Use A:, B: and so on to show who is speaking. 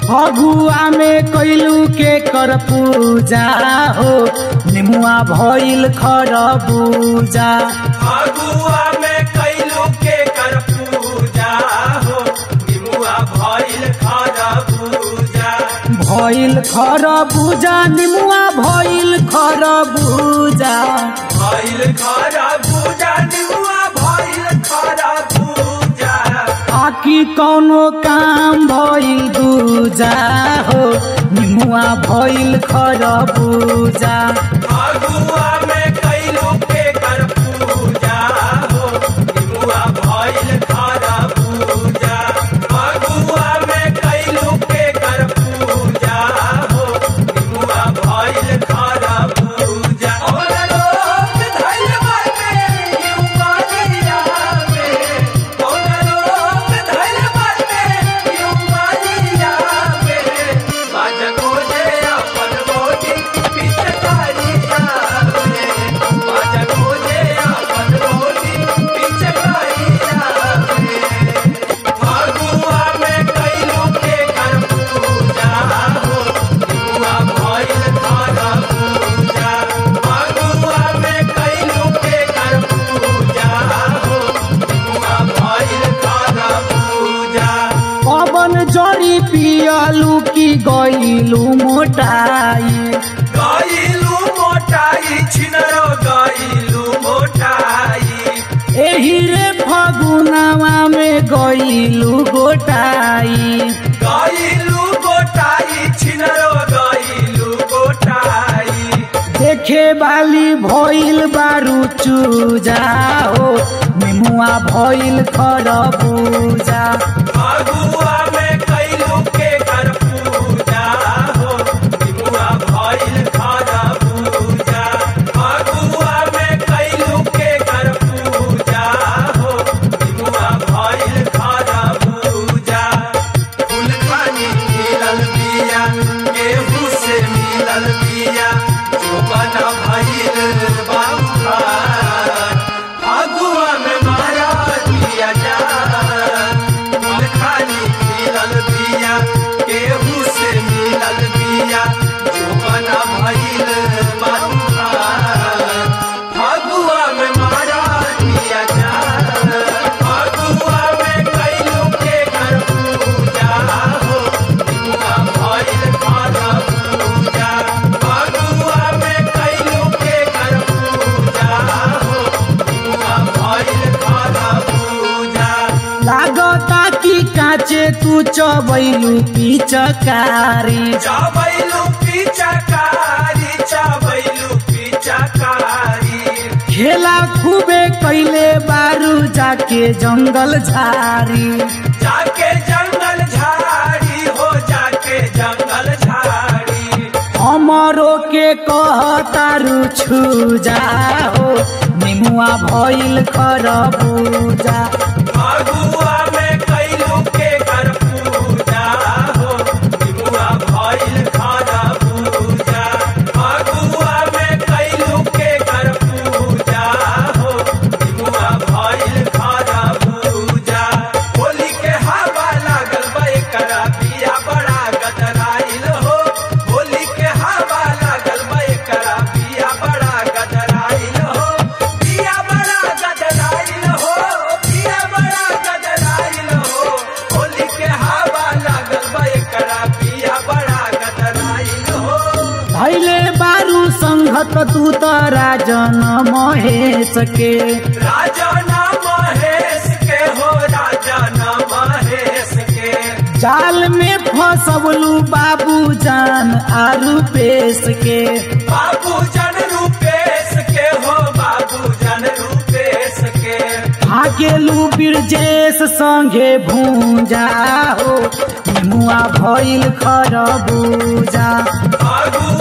A: फगुआ में कैलू के कर पूजा हो निमुआ भइल खरबूजा
B: फगुआ में कैलू के कर पूजा हो निमुआ भइल खरबूजा
A: भइल खरबूजा निमुआ भइल खरबूजा
B: भइल खरबूजा निमुआ भइल खरबूजा
A: आकी कौनो काम भइल दूजा हो निमुआ भइल खरबूजा
B: फगुआ में कैलू के कर पूजा हो निमुआ भइल खरबूजा फगुआ में कैलू के कर पूजा हो निमुआ भइल खरबूजा और लोग धइल बाटे निमुआ दिया में और लोग धइल बाटे निमुआ दिया में बाजा को जे अपन मोटी पिचकारी जावे बाजा को जे अपन मोटी पिचकारी जावे फगुआ में कैलू के कर पूजा हो निमुआ भइल खरबूजा फगुआ में कैलू के कर पूजा हो निमुआ भइल खरबूजा
A: पवन जड़ी पियलू की गईलू मोटाई
B: गइलू मोटाई छिनरो गइलू मोटाई
A: एही रे फगुनावा में गईलू गोटाई
B: गइलू गोटाई छिनरो गइलू गोटाई
A: देखे बाली भइल बारू चूजा हो निमुआ भइल खरबूजा
B: फगुआ में कैलू के कर पूजा हो निमुआ भइल खरबूजा फगुआ में कैलू के कर पूजा हो निमुआ भइल खरबूजा फूल खानी मिलल बिया केहू से मिलल बिया जो बना भइल बाबा फगुआ में मारा दिया जा फूल खानी मिलल बिया केहू से मिलल बिया जो बना भइल बाबा फगुआ में मारा दिया जा फगुआ में कैलू के कर पूजा हो निमुआ भइल खरबूजा फगुआ में कैलू के कर पूजा हो निमुआ भइल खरबूजा
A: लागता कि काचे तू चबैलू पिचकारी
B: चावैलू पिचकारी चावैलू पिचकारी
A: खेला खूबे कैले बारू जाके जंगल झारी
B: जाके जंगल झाड़ी हो जाके जंगल झाड़ी
A: हमरो के कहतारू छूजा हो निमुआ भइल खरबूजा
B: फगुआ में कैलू के कर पूजा हो निमुआ भइल खरबूजा फगुआ में कैलू के कर पूजा हो निमुआ भइल खरबूजा होली के हवा लागल बा एकरा बिया बड़ा गदराइल हो होली के हवा लागल बा एकरा बिया बड़ा गदराइल हो बिया बड़ा गदराइल हो बिया बड़ा गदराइल हो होली के हवा लागल बा एकरा बिया बड़ा गदराइल हो
A: भैले बारू संघत तू त राजन महेश के
B: राजा ना महेश के हो राजा ना महेश के
A: जाल में फसबलू बाबू जान आरू पेश के
B: बाबू जन रूपेश के हो बाबू जन रूपेश के
A: भागेलू बिरजेश संगे भूजा हो निमुआ भइल खरबूजा
B: फगुआ